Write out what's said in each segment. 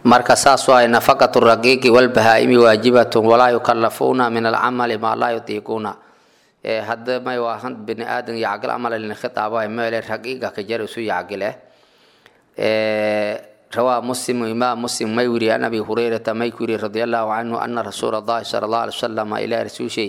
marka saas waay nafaqatu raqiiqi walbahaa'imi waajibatun walaa yukallafuuna min alcamali maa laa yutiiquuna hadda may waahan bini aadan yacgil amala lin khitaaba meele raqiiqa ka jar isu yacgile rawaa muslim imaam muslim may wiri an abi hurayrata may ku yiri radia allahu canhu ana rasuula allahi sala allahu alay wasalama ilaa rasuushay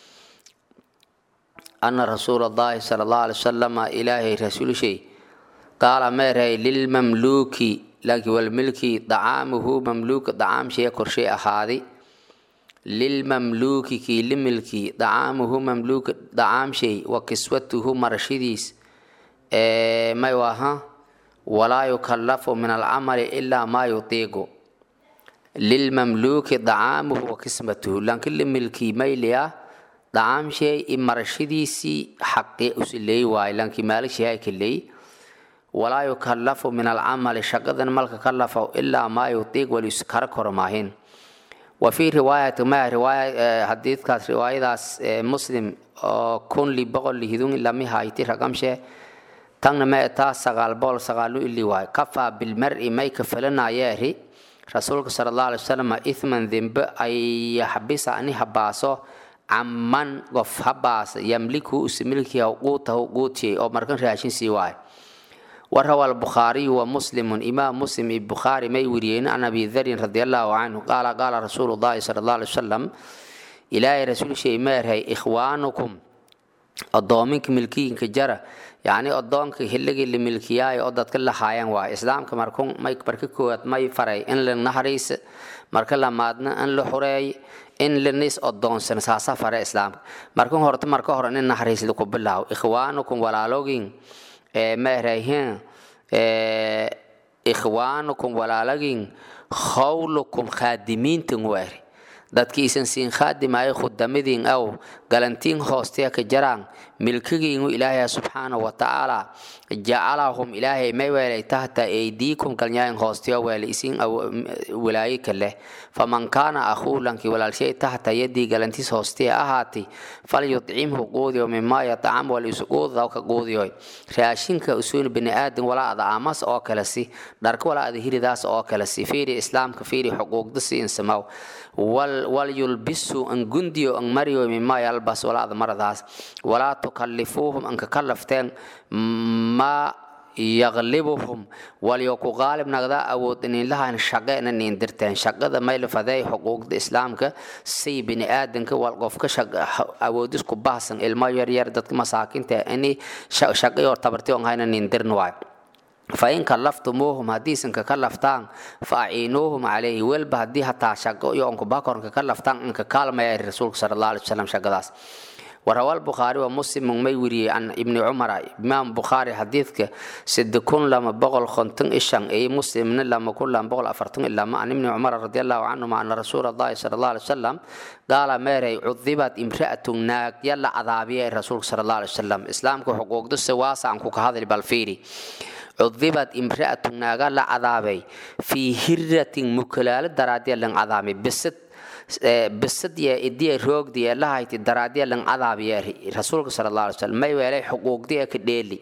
ana rasuula allahi sala allahu alay wasalama ilaahay rasuulshay qaala meerhay lilmamluuki laakiin walmilki dacaamuhu mamluuka dacaamshee korshay ahaadi lilmamluuki kii limilki dacaamuhu mamluuka dacaamshay wa kiswatuhu marashadiis may waha walaa yukallafu min alcamali ilaa maa yutiiqu lilmamluuki dacaamuhu wa kismatuhu laakiin limilkii mayliya dacaamshay i marashadiisii xaqi usileey waaye laakiin maalishahay kaley walaa yukallafu min alcamali shaqadan malka kallafa ilaa maa yutiiq walis kara koro maahin wa fii riwaayati ma riwaaya hadiidkaas riwaayadaas muslim oo kun li boqol lihidun lami hayti ragamshe tangna ma etaa sagaal boqol sagaalu ili waay kafaa bilmari may kafelanayeeri rasuulka sala allahu alay wasalam ithman dembe ay yaxbisa ani habaaso caman qof habaasa yamliku usimilkiya quutahu quutiyay oo markan raashin sii waay وروى البخاري ومسلم إمام مسلم البخاري ما يوريين عن أبي ذر رضي الله عنه قال قال رسول الله صلى الله عليه وسلم إلهي رسول شيء مير هي إخوانكم أضامنك ملكيين كجرة يعني أضامنك هلقي اللي ملكياي أضد كل حيان وا إسلام كمركون ما يكبرك كوات ما يفري إن لنهريس مركلا مادنا إن لحري in linis odoonsan saasa fare islaamka markan horta marka hore nin naxariis laku bilaaw ikhwaanukum walaalogin meerayhin ikhwaanukum walaalagin khawlukum khaadimiintan weeri dadkiisan siin khaadimaayo khudamadiin aw galantiin hoosteya ka jaraan milkigiinu ilaahay subxaanahu watacaala jacalahum ilaahay may weelay tahta aydiikum galnyaayin hoosteyo weeli isin walaayi ka leh faman kaana akhuu lankii walaalshay tahta yadii galantiis hoosteya ahaati falyudcimhu quudiyo mimaa yatacam walisu quudaw ka quudiyoy raashinka usuun bini aadan walaa ada aamas oo kale si dharka walaa ada hiridaas oo kale si fiiri islaamka fiiri xuquuqda si insamaw walyulbisu an gundiyo an mariyo mimaa yalbas walaa ada maradaas walaa tukallifuuhum an ka kallafteen maa yaqlibuhum waliyo ku qaalib nagda awood ininlahan shaqe ina nindirteen shaqada maylafaday xuquuqda islaamka say bini aadanka wal qofka awoodis ku baahsan ilmo yaryar dadka masaakinta ini shaqayo tabarti on hayna nindirn waay fain kallaftumuuhum haddiisan kaka laftaan fa aciinuuhum calayhi welba haddii hataa shaqo iyo onkubakornka ka laftaan inka kaalmaya rasuulka sala allah alay wasalam shaqadaas وروى البخاري ومسلم ما يوري عن ابن عمر امام بخاري حديثك سد كن لما بغل خنتن إشان اي مسلم لما كل لما بغل افرتن الا ما عن ابن عمر رضي الله عنه مع ان رسول الله صلى الله عليه وسلم قال ميري عذبت امرأة ناك يلا عذابية الرسول صلى الله عليه وسلم اسلامك حقوق دس واسع عنكو هذا البالفيري عذبت امرأة ناقا لا عذابي في هرة مكلال درادية لن عذابي بست bisadiya idiya roogdiya lahayti daraadiya lan cadaabiya rasuulka sala allah alay slam may weelay xuquuqdiya ka dheeli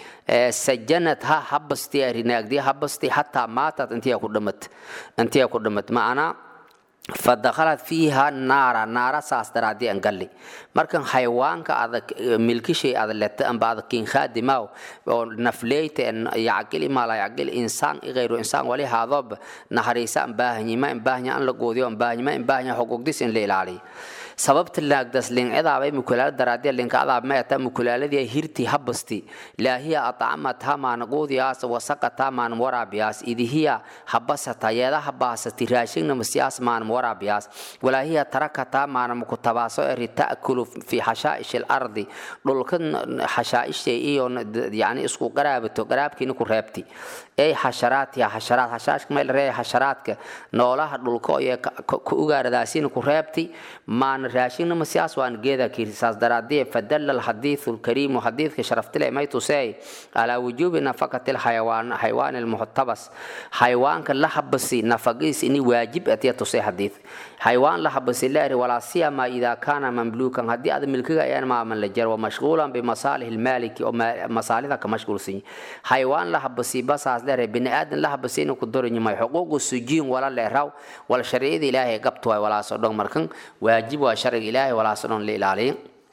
sajanad ha habastiya rinaagdiya habasti hataa maatad intiya ku dhamat intiya ku dhamat ma'ana fadakhalat fiiha naara naara saas daraadii an galli markan xayawaanka adag milkishay ada leta amba ada kin khaadimaw oo nafleyta yacqil ima la yacqil insaan igayru insaan wali haadob naharaysa an baahanyi ma in baahanya an la goodiyo an baahanyi ma in baahanya xuquuqdis in la ilaaliyo sababta laagdas lincidaabay mukulaala daraadiya linkadaab meeta mukulaaladii hirti habasti laahiya atcamat hamaan quudiyaas wasaqata maan waraabiyaas idihiya habasata yeeda habaasati raashigna masiyaas maan waraabiyaas walaahiya tarakata maan mukutabaaso eri ta'kulu fi xashaa'ish alardi dhulka xashaaisha iyo yani isku qaraabato qaraabkiina ku reebti ay xasharaatiya xasharaad xashaashka meel reeya xasharaadka noolaha dhulka iyo ku ugaaradaasiina ku reebti maan raashinna masiyaas waan geeda kirisaas daraadee fadalla alxadiithu alkariimu xadiidka sharaftile may tusey calaa wujuubi nafaqati alxayawaan xayawaani almuxtabas xayawaanka la habasi nafagiis ini waajib atiya tusey xadiid xaywaan la habasi la eri walaa siyama idaa kaana mamluukan haddii aad milkiga ayaan maaman la jar wamashquulan bimasaalih lmaaliki oo masaalida ka mashquulsan xaywaan la habasi basaas la eri bini aadan la habasi inuu ku doranyimay xuquuqu sujiin wala leeraw wala sharciyada ilaahay gabtu waay walaasoo dhan markan waajib waa sharciga ilaahay walaasoo dhan la ilaaliya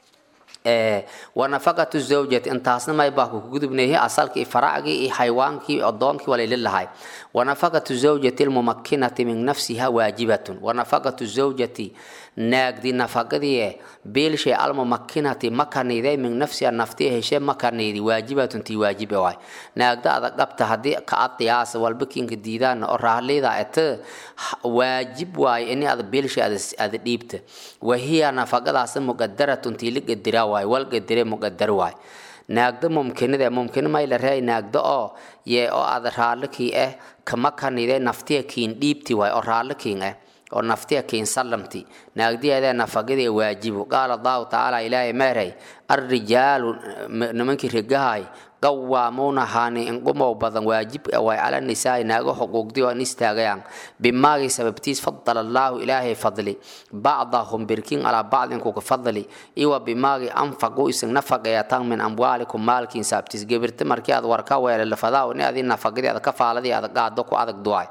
wanafaqatu zawjati intaasna maybaa ku gudubnayay asalkii faracgii iyo xaywaankii adoonkii walayli lahay wanafaqatu zawjati lmumakinati min nafsiha waajibatun wanafaqatu zawjati naagdi nafaqadii biilshay almumakinati makaniiday min nafsiha naftii heshe makaniidi waajibatun tii waajibe waay naagda adag qabta haddii ka adiyaasa walbakinka diidaan oo rahlida ete waajib waaye ini ada biilshay ada dhiibta wahiya nafaqadaas muqadaratun tii la gediraa waay wal gedire muqadar waay naagda mumkinida mumkin mayla reey naagda oo yee oo ada raallikii ah kama kanide naftiya kiin dhiibti waay oo raallikiin ah oo naftiya kiin sallamti naagdiyaadee nafaqadii waajibu qaala allahu tacaala ilaahay meeray arrijaalu nimankii rigahay qawaamuuna haani inqumow badan waajib way cala nisaai naago xuquuqdii oo in istaagayaan bimaagii sababtiis fadala allaahu ilaahay fadli bacdahum birkin calaa bacdin kuka fadli iwa bimaagii anfaqu isin nafaqeeyatan min amwaalikum maalkiin saabtiis gebirta markii aad warka weelelafadaa ni adii nafaqadii aad ka faaladii aad qaado ku adag duwaay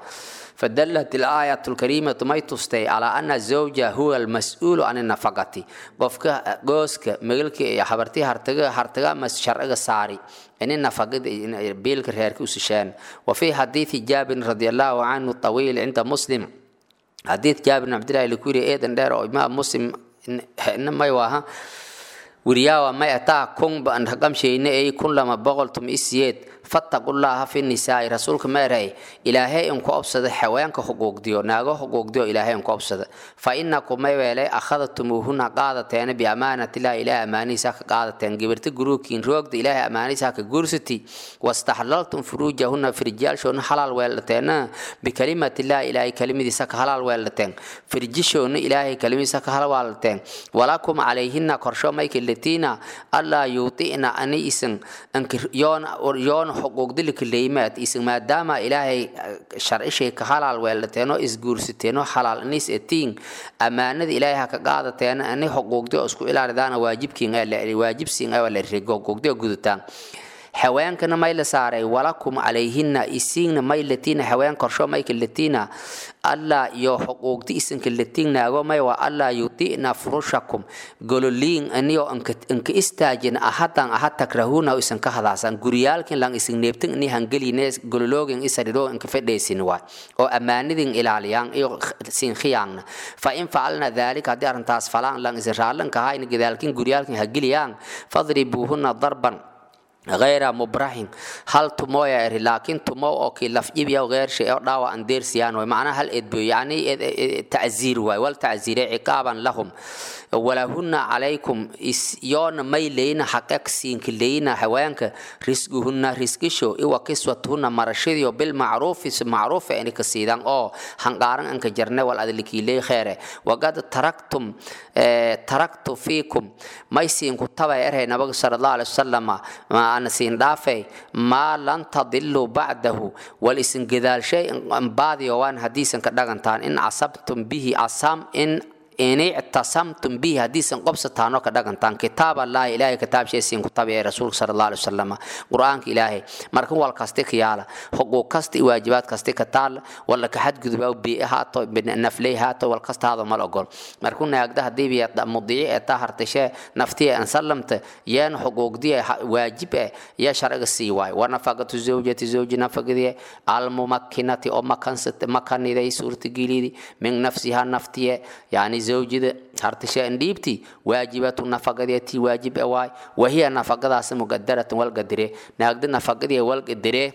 فدلت الآية الكريمة ما تستي على أن الزوج هو المسؤول عن النفقة قفك قوسك مغلك يا حبرتي هرتغا هرتغا مس شرع ساري إن النفقة بيلك ريرك وسشان وفي حديث جابر رضي الله عنه الطويل عند مسلم حديث جابر بن عبد الله الكوري إيدن دار إمام مسلم إنما يواها ورياوا ما أتا كون بأن رقم شيء أي كل لما بغلتم إسياد fattaqullaaha fi nisaa'i rasuulka meeray ilaahay inku obsada xawaanka xuquuqdiyo naago xuquuqdiyo ilaahay inku obsada fa inakum may weelay akhadtumuuhuna qaadateena biamaanatillahi ilaahay amaanihiisa ka qaadateen gibirta guruukiin roogda ilaahay amaanihiisa ka guursati wastaxlaltum furuujahuna firjaalshoona halaal weelateena bikalimatillahi ilaahay kalimadiisa ka halaal weelateen firjishoona ilaahay kalimadiisa ka halaal weelateen walakum calayhina korsho maykilatiina allaa yuuti'na ani isin yoona yoona xuquuqdilika leyimaad isin maadaama ilaahay sharcishay ka halaal weelateeno isguursateeno halaal inis etiin ammaanada ilaahay ha ka qaadateena ani xuquuqdi oo isku ilaalidaana waajibkiin waajibsiin waa la rigo xuquuqdi oo gudataan haweenkana may la saaray walakum calayhina isiinna may latiina haween korsho mayka latiina alla iyo xuquuqdi isinka latiignaago may waa alla yuti'na furushakum gololiin aniyo inka istaajin ahadan ahad takrahuna isan ka hadaasan guryaalkin lang isin neebtin ini hangeline gololoogin isariro inka fedhaysin waay oo ammaanidin ilaaliyaan iyo sin khiyaangna fa in facalna daalika haddii arrintaas falaan lang isin raallanka ahaa in gadaalkin guryaalkin hageliyaan fadribuuhuna darban غير مبرح هل تمو يا إري لكن تمو أو كي لفجيب يا غير شيء أو دعوة أندير سيان ومعنى هل إدبو يعني تعزير واي والتعزير عقابا لهم ولهن عليكم يون ميلين حقك سين كلينا حوانك رزقهن رزقشو إيوا كسوتهن مرشديو بالمعروف معروف يعني كسيدان أو هنقارن أنك جرنا والأدلكي لي خيره وقد تركتم اه تركت فيكم ما يسين كتابة إرهي نبغي صلى الله عليه وسلم ما أنا سين دافي ما لن تضلوا بعده والإسن قدال شيء بعد يوان حديثا كدغنتان إن عصبتم به عصام إن inay ictasamtum bihi haddiisan qobsataanoo ka dhagantaan kitaab allahi ilaahay kitaabsheesiin ku tabiya rasuulka sala allah alay wasalam qur-aanka ilaahay markan wal kasti ka yaala xuquuq kasta iyo waajibaad kasti ka taal wala ka xadgudubaa bii haato nafley haato wal kasta haado mal ogol markuu naagda haddii biya mudiici ee taa hartashee naftiya an sallamta yeen xuquuqdiya waajib eh yaa sharciga sii waay wa nafaqatu zawjati zawji nafaqadiye almumakinati oo makaniday suurtagilidi min nafsiha naftiye yani zawjida hartashe andhiibti waajibatu nafaqadeetii waajib e waay wahiya nafaqadaas muqadaratan walgadire naagda nafaqadii walgadire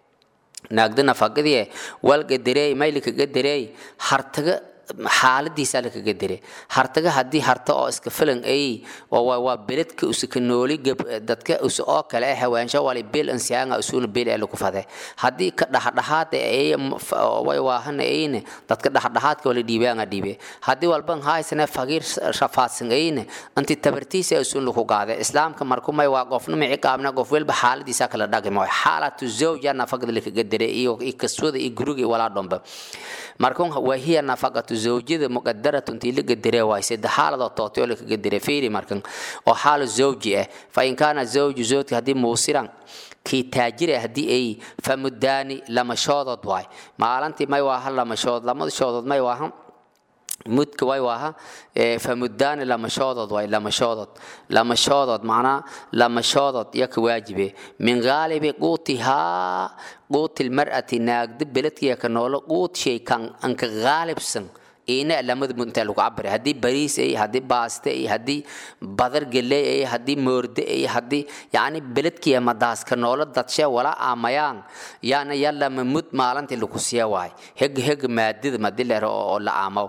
naagda nafaqadii walgadire maylika gadirey hartaga xaaladiisaa lakaga dire hartaga haddii harta oo iska filan ay waa beledka usika nooli dadka us oo kale ah hawaansho wali bil ansiyaanga usuna bil ee lagu fade haddii ka dhaxdhaxaad ay way waahana ayne dadka dhaxdhaxaadka wali dhiibaanga dhiibe haddii walban haysane faqiir shafaadsan ayne anti tabartiisa usun lagu qaade islaamka markumay waa qofna mici qaabna qof walba xaaladiisa kala dhaqimo xaalatu zawja nafaqada lakaga dire iyo kaswada iyo guriga walaa dhomba markun wahiya nafaqatu zawjida muqadaratun tii la gadire waay saddex xaaladoo tootay oo la kaga dire fiiri markan oo xaalo zawji ah fa in kaana zawju zawjka haddii muusiran kii taajir ah haddii ay famudaani lamashoodood waay maalantii may waaha lamashood lamada shoodood may waaha mudka way waaha famudaani lamashoodood waay lamashoodood lamashoodood macnaa lamashoodood iyo ka waajibe min gaalibi quutihaa quuti lmar'ati naagda beledkiya ka noolo quut shay kan anka gaalibsan ina lamada mud intaa lagu cabira haddii bariis ay haddii baaste ay haddii badar geley ay haddii moorde ay haddii yacni beledkiya madaaska noolo dadshe wala aamayaan yaana yalama mud maalintii lagu siya waay heg heg maadida madi leer oo la aamaw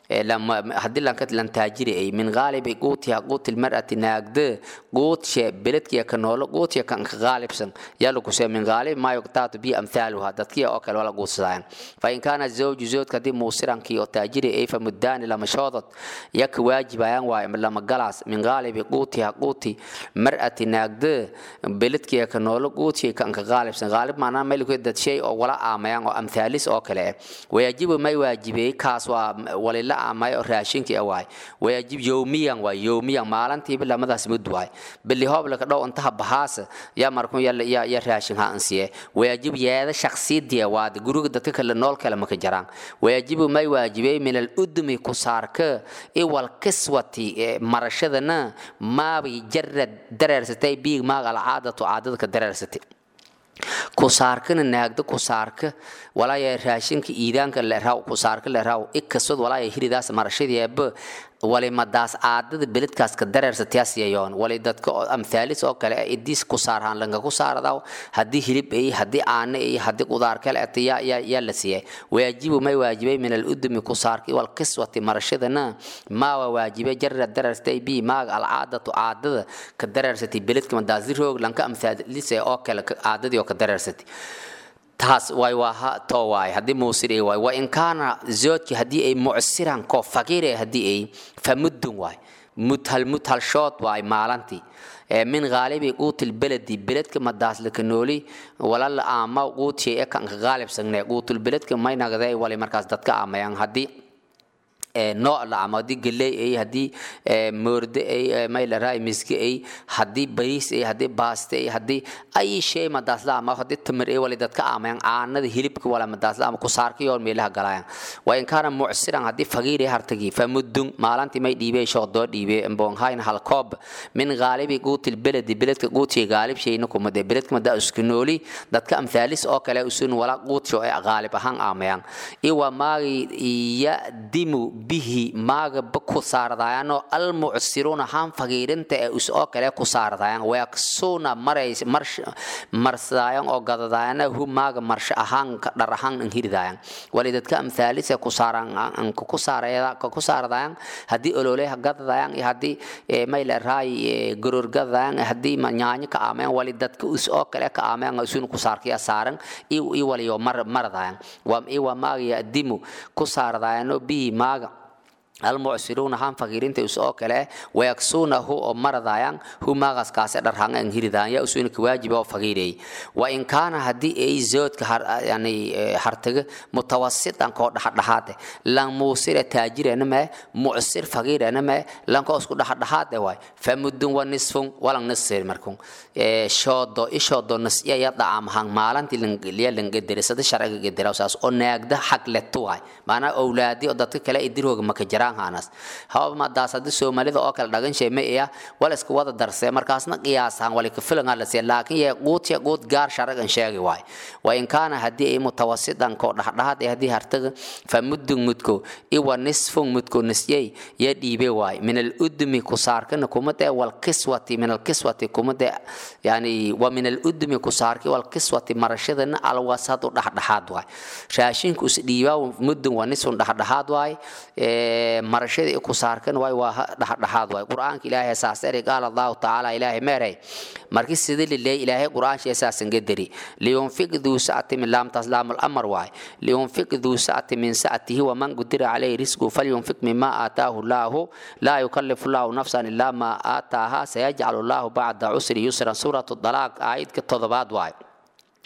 haddii lanka lan taajiri ay min gaalibi quutiha quuti lmar'ati naagde quutshe beledkiya ka noolo quutiya kan ka gaalibsan yaa lagu siya min gaalibi maa yuqtaatu bi amthaaluha dadkiya oo kale wala guudsadaayan fa in kaana zawju zawjka haddii muusirankii oo taajiri ay famudaani lamashoodod yaka waajibayaan waay lama galaas min gaalibi quutiha quuti mar'ati naagde beledkiya ka noolo quutiya kan ka gaalibsan gaalib maanaa meelku dad shay oo wala aamayaan oo amthaalis oo kale ah wayajibu may waajibey kaas waa walila aamay oo raashinkii ah waay wayajib yowmiyan waay yowmiyan maalantiiba lamadaas mud waay bili hooblaka dhow intaha bahaasa yaa markun ya raashin ha ansiye wayajib yeeda shaksiyadiya waad guriga dadka kale nool kale maka jaraan wayajibu may waajibey min aludmi kusaarka iwal kiswati marashadana maabay jarad dareersatay biig maag alcaadatu caadada ka dareersatay kusaarkana naagda kusaarka walaaya raashinka iidaanka leeraw kusaarka leeraw ikasod walaaya hiridaas marashadeeba wali madaas aadada beledkaas ka dareersataas yayoon wali dadka amthaalis oo kale idiis kusaarhaan lanka kusaaradaw haddii hilib ay haddii aana ay haddii qudaar kale ata yaa la siiyay waajibu may waajibay min aludumi kusaarka wal kiswati marashadana maa waa waajibay jarra dareerstay bi maaga alcaadatu caadada ka dareersatay beledka madaas roog lanka amthaalise oo kale caadadii oo ka dareersatay taas way waaha too waay haddii muusir ay waay wa in kaana zoodki haddii ay mucsiran koo faqiir ay haddii ay famuddun waay mudhal mudhalshood waay maalantii min gaalibi quutil beledi beledka madaaslaka nooli walala aama quutiya e kanka gaalibsangne quutul beledka maynagday wali markaas dadka aamayaan haddii nooc la ama haddii geley ay haddii moorde ay maylaraa miski ay haddii bariis ay haddii baaste ay haddii ay shay madaasla ama haddii tamar ay wali dadka aamayaan caanada hilibka wala madaasla ama kusaarka yoon meelaha galayaan waa in kaana mucsiran haddii faqiir ay hartagi famudun maalantii may dhiibey shoodoo dhiibey mboonhayn halkoob min gaalibi quutil beledi beledka quutiya gaalib shayna kumade beledka madaa isku nooli dadka amthaalis oo kale usun wala quutsho ay gaalib ahaan aamayaan iwa maagi yadimu bihi maagaba ku saardayaanoo almucsiruuna haan fagiirinta ee is oo kale ku saardayaan wayaksuuna marays marsadaayan oo gadadaayana hu maaga marsho ahaan dhar ahaan an hiridaayan wali dadka amthaalisa ku saaran ku saardayan haddii ololeha gadadayan iyo haddii mayla raay goror gadadayan haddii nyaanyo ka aamayan wali dadka is oo kale ka aamayan isun ku saarkaya saaran i waliyo maradayan iwa maaga yadimu ku saardayanoo bihi maaga almucsiruuna han fakiirinta is oo kale wayaksuunahu oo maradayaan hu maaqaskaase dharhanga an hiridaan yaa usuuna ka waajiba oo fakiireey wa in kaana haddii ay zoodka yani hartaga mutawasitan koo dhaxadhaxaade lan muusira taajirana mee mucsir fakiirana mee lankoo isku dhaxadhaxaade waay famudun wa nisfun walan nisir markun shoodo ishoodo nasya ya dhacaamahan maalantii langliya langadere sada sharciga gadera saas oo naagda xagletu waay maanaa owlaadi oo dadka kale idirhooga maka jiraan hanas haba madaas haddii soomaalida oo kale dhagan shay ma iya wala iska wada darsee markaasna qiyaasahan wali kafilangaa la siiya laakiin yee quutiya quut gaar sharagan sheegi waay wa in kaana haddii ay mutawasidan koo dhaxdhaxaad ee haddii hartaga fa muddun mudko iwa nisfun mudko nisyay ya dhiibe waay min aludmi kusaarkana kumade walkiswati min alkiswati kumade yani wa min aludmi kusaarki walkiswati marashadana alwasadu dhaxdhaxaad waay raashinku is dhiibaa muddun wa nisfun dhaxdhaxaad waay marashada ku saarkan way waa dhaxdhaxaad way quraanka ilaahay saas eri qaal allah taala ilaahay meeray markii sidii lilay ilaahay quraanka asaasan gadari liyunfiq dhu sa'ati min lam taslam al amr way liyunfiq dhu sa'ati min sa'atihi wa man qadira alayhi rizqu falyunfiq mimma ataahu allah la yukallifu allah nafsan illa ma ataaha sayaj'alu allah ba'da usri yusra suratu talaq ayat ka todobaad way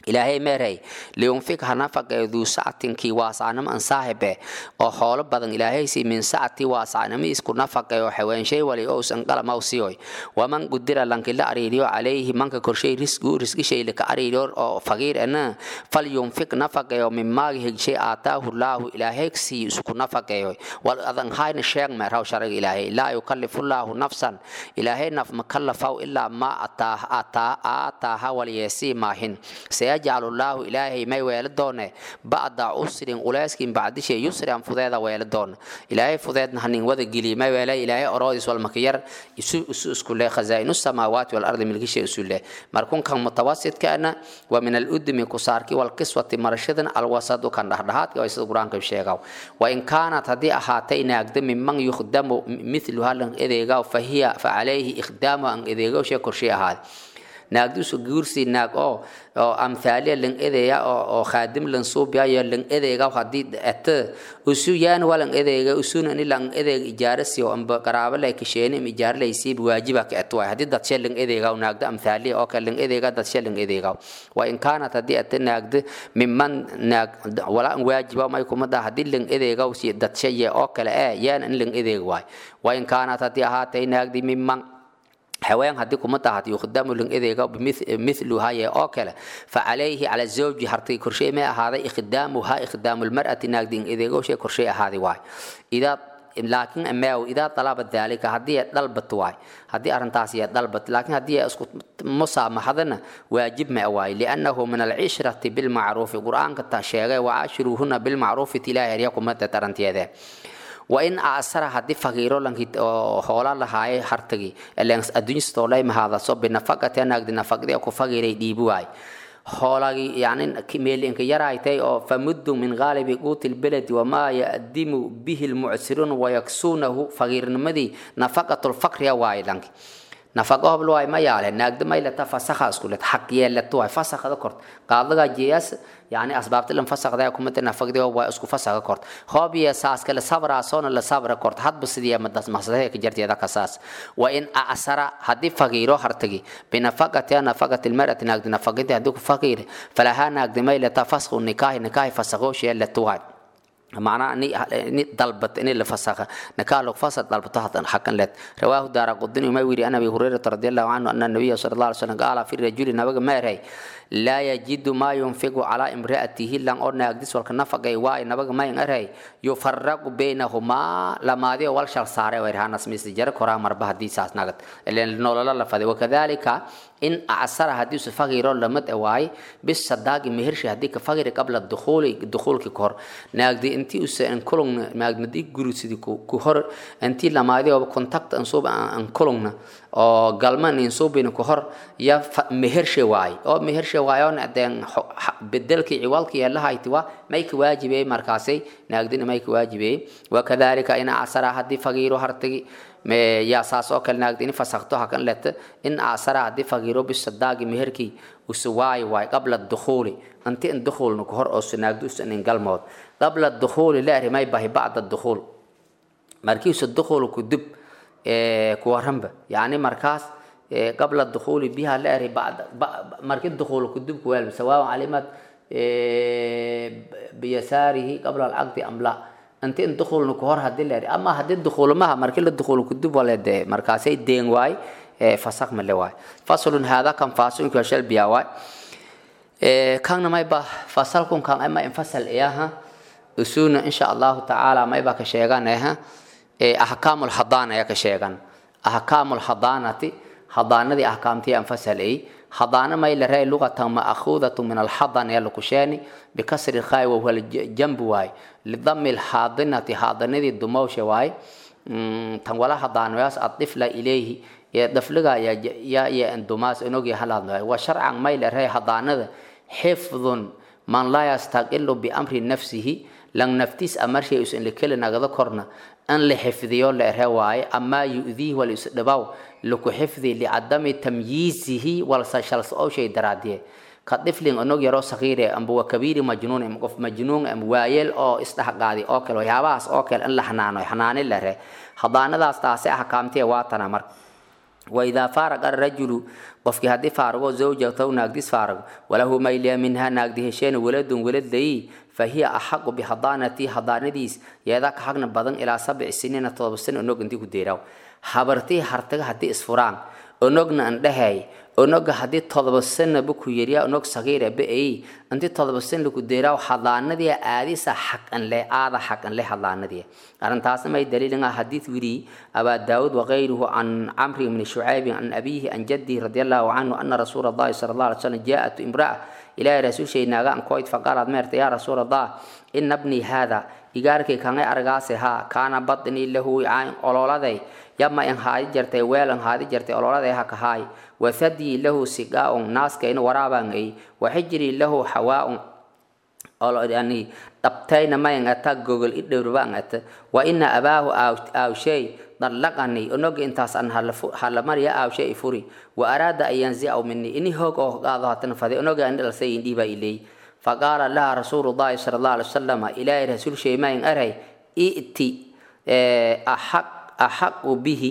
ilaahay meerey liyunfik ha nafaqeeyo duu sacatinkii waasaanimo an saaxibe oo xoolo badan ilaahaysi min sacati waasaanimo isku nafaqeeyo xaweenshay wali ousan qalamaw siyoy waman gudira lankila ariiriyo calayhi manka korshay risgu risgishay lika ariiriyo oo faqiir ana fal yunfik nafaqeeyo min maagi higshay aataahu laahu ilaahay sii isku nafaqeeyo wal adan hayna sheeg meeraw shariga ilaahay laa yukallifu laahu nafsan ilaahay naf makallafaw ilaa ma ataaha aataaha walyeesii maahin sayajcalu llaahu ilaahay may weelo doone bacda usrin uleyskin bacdishe yusran fudeeda weelo doon ilaahay fudeedna hanin wada geliy may weele ilaahay oroodis walmakiyar isu isu isku leh khazaa'inu samaawaati walardi milkishe isu leh markunkan mutawasidkaana wa min aludmi kusaarki walkiswati marashadan alwasadu kan dhahdhahaadka waa sida qur-aanka sheegaw wain kaanat haddii ahaatay naagda miman yukhdamu mithluha lan edeegaw fahiya facalayhi ikhdaamu an edeegaw shee korshee ahaade naagdusu guursi naag oo oo amthaaliya lang edeya oo oo khaadim lan suubiyayo lang edeega haddii ete usu yaan walan edeega usuna ni lang edeega ijaarasi oo amba qaraabo lay kasheeni im ijaar lay siib waajiba ka et waay haddii dad shee lang edeega naagda amthaaliya oo kale lang edeega dad shee lang edeega wa in kaanat haddii ete naagda miman naag wala an waajiba may kumada haddii lang edeega si dad shee oo kale ee yaan in lang edeega waay wa in kaanat haddii ahaatay naagdi miman haween haddii kuma tahat yukhdamu lang edeega mithluhaye oo kale facalayhi cala zawji hartay korshey may ahaaday ikhdaamuha ikhdaamu lmar'ati naagdi in edeego shay korshey ahaaday waay idaa laakiin ameew idaa dalaba daalika haddii ay dalbat waay haddii arrintaasi ay dalbat laakiin haddii ay isku musaamaxadana waajib ma waay liannahu min alcishrati bilmacruufi qur-aanka ta sheegay wacaashiruuhuna bilmacruufi tilaahi herya kumada taranteede wain asara haddii faqiiro lanki oo hoola lahaaye hartagi adduunyastoolay mahaadaso binafaqati anaagdi nafaqdi ku faqiiray dhiibi waay hoolagi yani meelinka yaraaytay oo famuddu min gaalibi quuti lbeledi wamaa yadimu bihi lmucsiruun wayaksuunahu faqiirnimadii nafaqatu lfaqriya waaye lanki nafaqa hobl waay ma yaale naagda maylata fasakha iskulet xaq yeelata waay fasakhada kort qaadaga jeeyas yani asbaabta lan fasakda kumada nafaqdi waa isku fasakha kort hoob iyo saas kale sabra soona la sabra kort hadba sidii madas masdahe ka jarteeda kasaas wa in asara hadii faqiiro hartagi binafaqati nafaqati almar'ati naagdi nafaqadi hadii ku faqiir falaha naagdi maylata fasakhu nikahi nikahi fasakho sheelata waay معناه اني اني طلبت اني اللي فسخ نكال لو فسخ طلبته حتى حقا لت رواه دار قدني ما يوري انا ابي هريره رضي الله عنه ان النبي صلى الله عليه وسلم قال في الرجل نبغى ما رأي لا يجد ما ينفق على امرأته لان أرنا أقدس والك نفقه واي نبغى ما ينرهي يفرق بينهما لما دي أول شر سارة ويرهان اسمي جرى كرا مربع دي ساس نقد لأن نولا لا فدي وكذلك إن أعصر حديث فقير لمت واي بس صداق مهرش هديك فقير قبل الدخول الدخول ككور نقدي أنتي أس إن كلون نقدي جروس دي كهر أنتي لما دي أو كونتاكت أنصوب أن كلون oo galman insuubin ku hor ya mehershe waay oo mehershe waayoon adeen bedelkii ciwaalkii yeelahayti waa may ka waajibey markaasay naagdina may ka waajibey wakadalika in asara haddii fagiiro hartagi yaa saas oo kale naagdi in fasakto hakan leta in asara haddii fagiiro bisadaagi meherkii usu waay waay qabla dukhuuli anti in dukhuulna ku hor oo naagdi usan in galmood qabla dukhuuli leeri may bahi bacda dukhuul markiisu dukhuul ku dib kuwaranba yani markaas qabla dukuuli biha la eri marki dukuul kudub kuweel sawaaء calimat biyasaarihi qabla alcaqdi am la inti in dukuulna kuhor hadii la eri ama hadii dukuulmaha marki la dukuul kudub wale de markaasay deen waay fasak male waay faslun hada kan fasunka shal biya waay kanna mayba fasalkun kan ama infasal iyaha usuna insha allahu tacaala mayba ka sheeganeha أحكام الحضانة يا كشيغان أحكام الحضانة حضانة دي أحكامتي أنفسها أي حضانة ما إلا رأي لغة مأخوذة من الحضن يا لكشاني بكسر الخاء وهو الجنب واي لضم الحاضنة حاضنة دي الدموش واي تنولا حضانة ياس الطفل إليه يا دفلغا يا يا يا اندوماس انوغي حلال وشرعا ما إلا رأي حضانة حفظ من لا يستقل بأمر نفسه لن نفتيس أمر شيء يسأل لكل نغذا كورنا أن لحفظيو لأرهواي أما يؤذيه والإسدباو لكو حفظي لعدم تمييزه والسشلس أو شيء دراديه كطفل أنه يرى صغير أم بو كبير مجنون أم قف مجنون أم وايل أو استحقادي أو كل وياباس أو كل أن لحنانو حنان الله حضانة داس تاسع حكامتي واتنا مر waidaa faaraqa arajulu qofkii haddii faarago zawjataw naagdis faarago walahu mayliya minhaa naagdi hesheena waladun waladayi fahiya axaqu bihadaanatii hadaanadiis yeedaa ka xagna badan ilaa sabci siniina todoba sano onog intii ku deeraaw habartii hartaga haddii isfuraan onogna andhahay onoga haddii todoba sanaba ku yeriya onog sagiira ba-ay intii todoba sana ku deeraaw hadaanadii aadisa xaqan leh aada xaqan leh hadaanadii arrintaasna may daliilinga xadiid wiri abaa daawud wakayruhu can camri bni shucaybin can abiyihi can jaddihi radi allahu canhu ana rasuula allahi sala allah alay slam jaa-atu imra'a ilaahay rasuulshay naaga ankoyd faqaalad meerta yaa rasuul allah ina bnii haada igaarkay kangay argaase haa kaana badnii lahu wicaain ololaday yama in haadi jartay weel in haadi jartay ololaday ha kahaay wathadii lahu sigaa'un naaskayna waraabaan ay waxijrii lahu xawaaun yani dhabtayna mayan ata gogol i dhowrbaan ata wa ina abaahu aawshay dallaqani onoga intaas an halamarya aawshay furi wa araada an yanzicaw mini ini hoog oo qaado hatana faday onoga an dhalsay indhiibaa ilay faqaala laha rasuulu llahi sala allah alay wasalam ilaahay rasuul shaymayin aray i'ti axaq axaqu bihi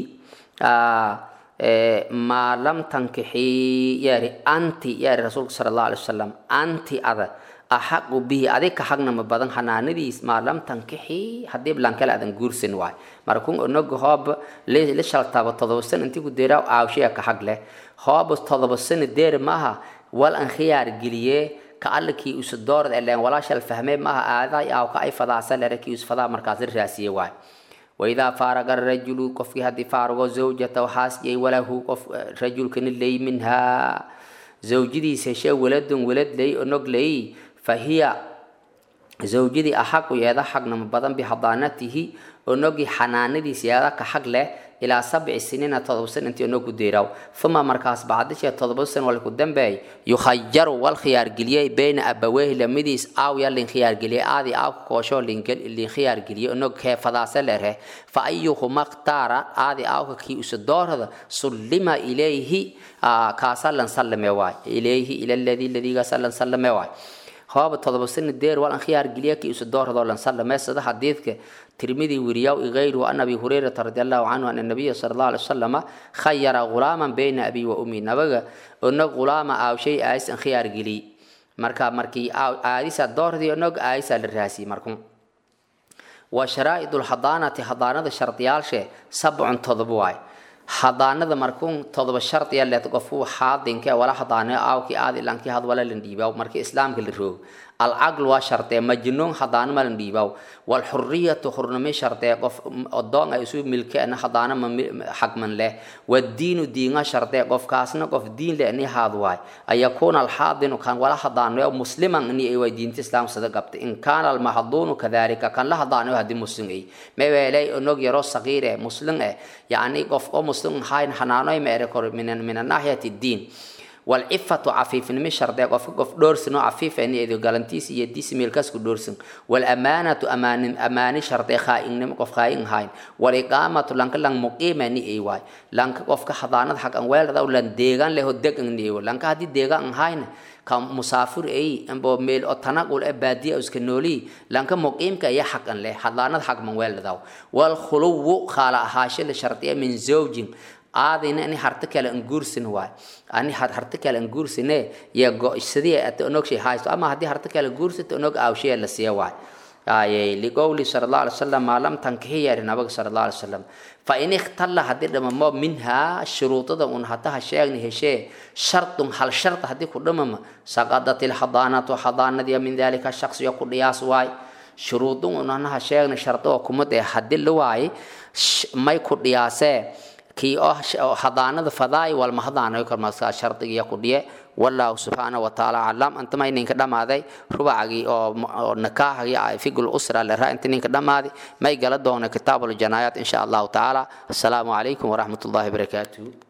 maa lam tankixii yaari anti yaari rasuulka sala allah alay wasalam anti ada axaqu bihi adig ka xagnama badan hanaanadiis maa lam tankixii haddii blankale adan guursan waay markun onoga hooba la shaltaba todoba san intii ku deeraa aawshaya ka xag leh hooba todoba sana deer maaha wal an khiyaar geliyee ka allikii usu doorad eleen walaashal fahmee maaha aaday aaw ka ay fadaasa lere kii usfadaa markaas la raasiye waay waidaa faaraga rajulu qofkii haddii faarago zawjata waxaasiyay walahu qof rajulkani ley minhaa zawjadiis heshee waladun walad ley onog ley fahiya zawjadii axaqu yeeda xagnama badan bihadaanatihi onogii xanaanadiis yeeda ka xag leh ilaa sabci siniina todoba san intii onog ku deeraaw uma markaas bacdishee todoba san walku dambeey yukhayaru wal khiyaargeliyey bayna abaweyhi lamidiis aaw ya lin khiyaargeliyey aadii aawka koosho lin khiyaargeliyey onog keefadaase leerhe fa ayuhuma khtaara aadii aawka kii usa doorada sullima ilayhi kaasa lan sallame waay ilayhi ila ladii ladiigaasa lan sallame waay hooba todoba sana deer wal an khiyaar geliya kii usa doorado lan sallame sida xadiidka tirmidi wiriyaw igayruhu an abi hurayrata radi allahu canhu ana nabiya sala allah alay wasalama khayara ghulaaman bayna abi wa ummi nabaga onog ghulaama aawshay aayis an khiyaar geliy marka markii aadisa doordii onog aayisa la raasiyey markun wa sharaa'id lhadaanati hadaanada shardiyaalshe sabcun todoba waay hadaanada markuun todoba shardiya leed qofku xaadinke wala hadaanayo aawkii aadi lankii had wala lan dhiibaaw markii islaamka la roog alcaql waa shardee majnuun hadaano ma lan dhiibaaw walxuriyatu hurnimi shardee qof odoon ay isu milkeena hadaano ma xagman leh wadiinu diinga shardee qofkaasna qof diin leh ni haad waay ayakuuna alxaadinu kan wala hadaanayo musliman ni ay way diinta islaam sada qabta in kaana almahduunu kadalika kan la hadaanayo haddii muslim ay meweelay onog yaro sagiire muslim eh yacni qof oo muslim hayn hanaanoy ma ere kor min min naahiyati diin والعفة عفيف نمي شرط قف قف دورسن عفيف يعني إذا قالنتيس يديس ميلكاس دورسن والأمانة أمان أمان شرط خائن نم قف خائن هاين والإقامة لانك لان مقيمة ني أي واي لانك قف كحضانة حق أنوال ذا ولان ديغان له دق ني لانك هدي ديغان هاين كم مسافر أي أم بو ميل أو تنقل أبادية أو سكنولي لانك مقيم كأي حق له حضانة حق من وال ذا والخلو خالا هاشل شرطية من زوج aadayna ani harta kale an guursin waay ani harta kale an guursine ya go-sidii ata onog shay haysto ama haddii harta kale guursata onog aawshaya la siiya waay aye liqowli sala allah alay wasalam maa lam tankihi yari nabiga sala allah alay wasalam fa in ikhtalla haddii dhamamo minhaa shuruudada un hataha sheegni heshee shardun hal sharta haddii ku dhamama saqadat ilhadaanatu hadaanadiya min dalika shaksiyo ku dhiyaas waay shuruudun un anaha sheegni shardo kumad ee haddii la waaye may ku dhiyaasee kii oo hadaanada fadaay walma hadaanayo kalmaska shardigiya ku dhiye wallahu subxaanahu watacaala aclam antama ininka dhammaaday rubacagii oo nakaaxagii figul usra leraa inta ninka dhammaaday may gala doona kitaabul janaayaat insha allahu tacaala assalaamu calaykum waraxmat ullahi barakaatuhu